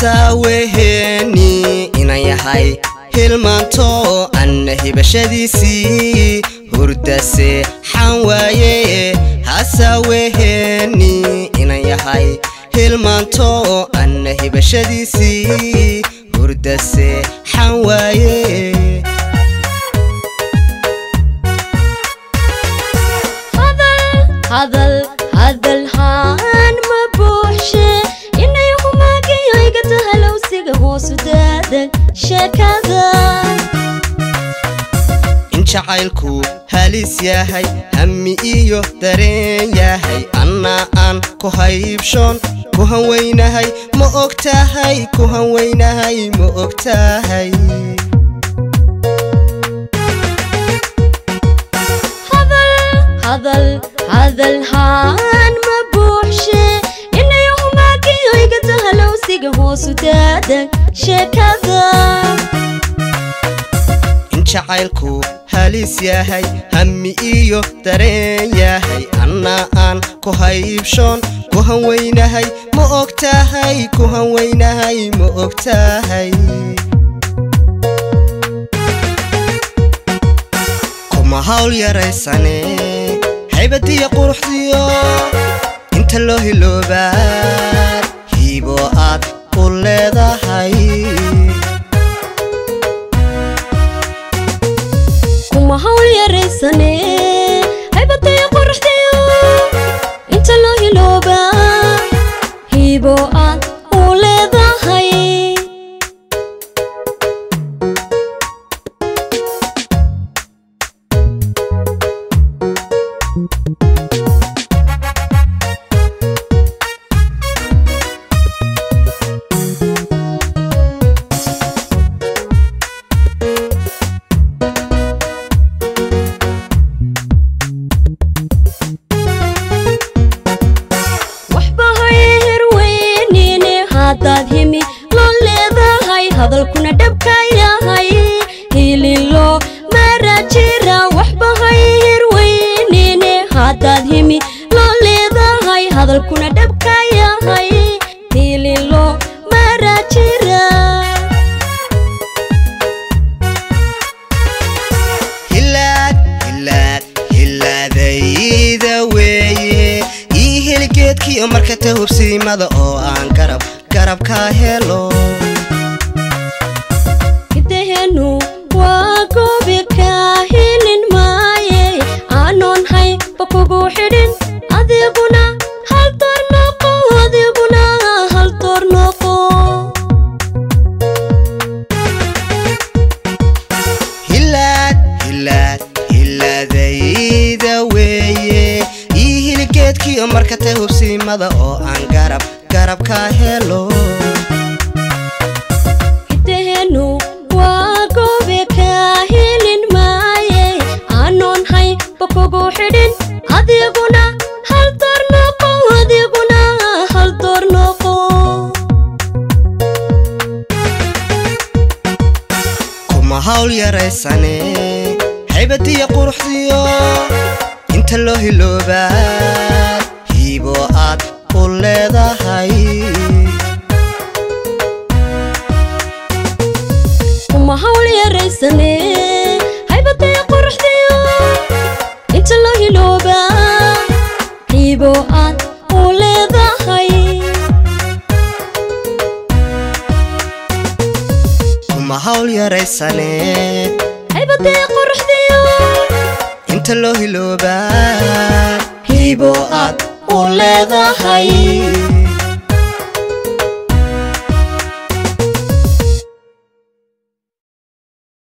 hasaaweheeni inan yahay hilmaanto anna hibashadiisii hurdase xan waaye hasaaweheeni inan yahay hilmaanto anna hibashadiisii hurdase xan waaye hadal hadal haan ma buuxshe inay humaagiyo igata halowsiga hoosu daadan sheekada in jacaylku halis yahay hammi iyo dareen yahay annaa aan ku haybshoon ku hanweynahay ma og tahay ku hanweynahay ma og tahay hadal hadal haan ma buuxshe inay humaagiyo igata halowsiga hoosu daadan sheekada in jacaylku halis yahay hammi iyo dareen yahay annaa aan ku haybshoon ku hanweynahay ma og tahay ku hanweynahay ma og tahay kuma hawl yaraysane haybadiyo quruxdiyo inta loo hiloobaad hiibo aad u leedahay kuma hawl yaraysane haybadayo qoraxdayo inta loo hilooba hiibo aad u leedahay waxba hayher weynine haddaad himi loo leedahay hadalkuna dhabka yahay hililo mara jira waxba hayher weynine haddaad himi loo leedahay hadalkuna dhabka yahay hililo mara jira hilaad hilaad hilaadayda weeye ii heli geedkiiyo marka ta hubsiimada oo aan garab garabkaa helo hidahenu waa goobi kaa hilin maaye aanoon hayba kugu xidhin adiguna hal door noqo adiguna hal door noqo hilaad hilaad hilaadayda weeye ii heli geedkiiyo marka ta hubsiimada oo aan garab garabkaa helo hidahenu waa goobi kaa hilin maaye aanoon hayba kugu xidhin adiguna hal door noqo adiguna hal door noqo kuma hawl yaraysane haybadiyo quruxdiyo inta loo hiloobaad hiibo aad u leedahay kuma hawl yaraysane haybadaya qoraxdayo inta loo hilooba qiibo aad u leedahay kuma hawl yaraysane haybadaya qoraxdayo inta loo hiloobaad hiibo aad u leedahay